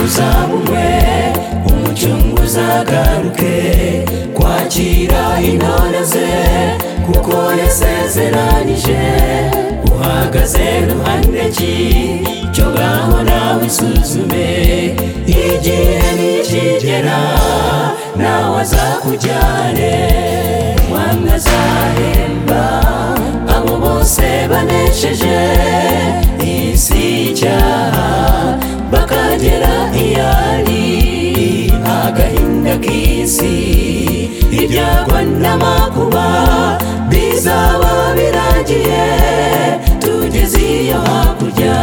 uzabumwe umucunguzi agaruke kwakira intore ze kuko yasezeranije uhagaze ruhande ki cyo ngaho nawe isuzume igihe nikigera nawe azakujyane mwamwe azahemba abo bose banesheje isi y'icyaha bakagera iyari agahinda k'isi ibyagwa n'amakuba bizaba biragiye tugeze iyo hakurya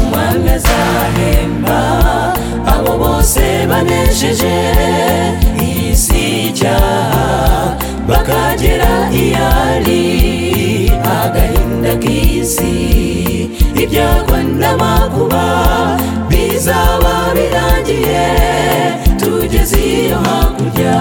umwami azahemba abo bose banesheje isi y'icyaha bakagera iyari agahinda k'isi ibyagwa n'amakuba bizaba birangiye tugeze iyo hakurya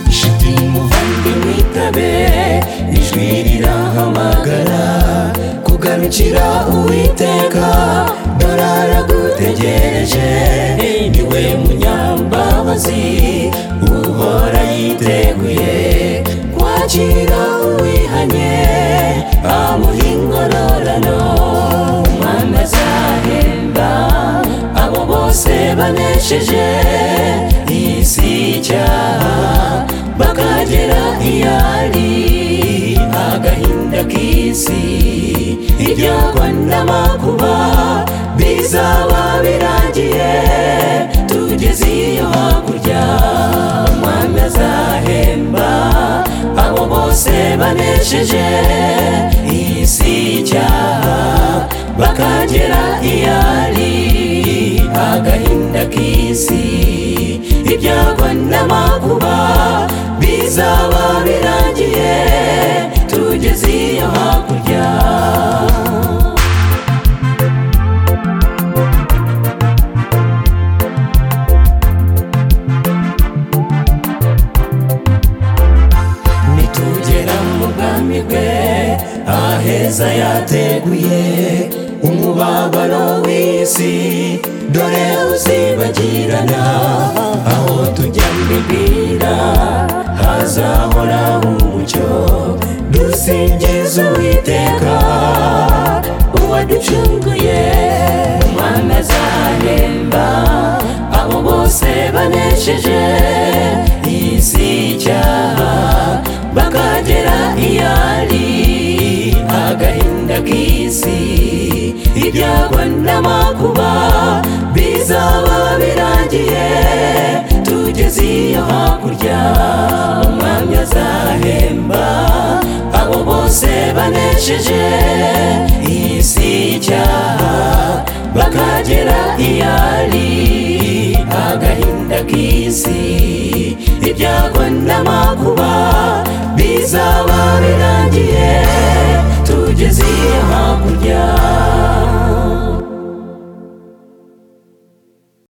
inshuti muvandimwe itabe ijwi rirahamagara kugarukira uwiteka dore aragutegereje niwe munyambabazi uhora yiteguye kwakira uwihanye amuha ingororano umwami azahemba abo bose banesheje isi y'icyaha bakagera iyari agahinda k'isi ibyago n'amakuba bizaba birangiye tugeze iyo hakurya umwami azahemba abo bose banesheje isi y'icyaha bakagera iyari agahinda k'isi ibyago n'amakuba bizaba birangiye tugeze iyo hakurya nitugera mu bwami bwe aheza yateguye umubabaro w'isi dore uzibagirana aho tujya mbibwira hazahora umucyo dusingiza uwiteka uwaducunguye umwami azahemba abo bose banesheje isi y'icyaha bakagera iyari agahinda k'isi ibyago n'amakuba bizaba birangiye tugeze iyo hakurya umwami azahemba abo bose banesheje isi y'icyaha bakagera iyari agahinda k'isi ibyago n'amakuba bizaba birangiye tugeze iyo hakurya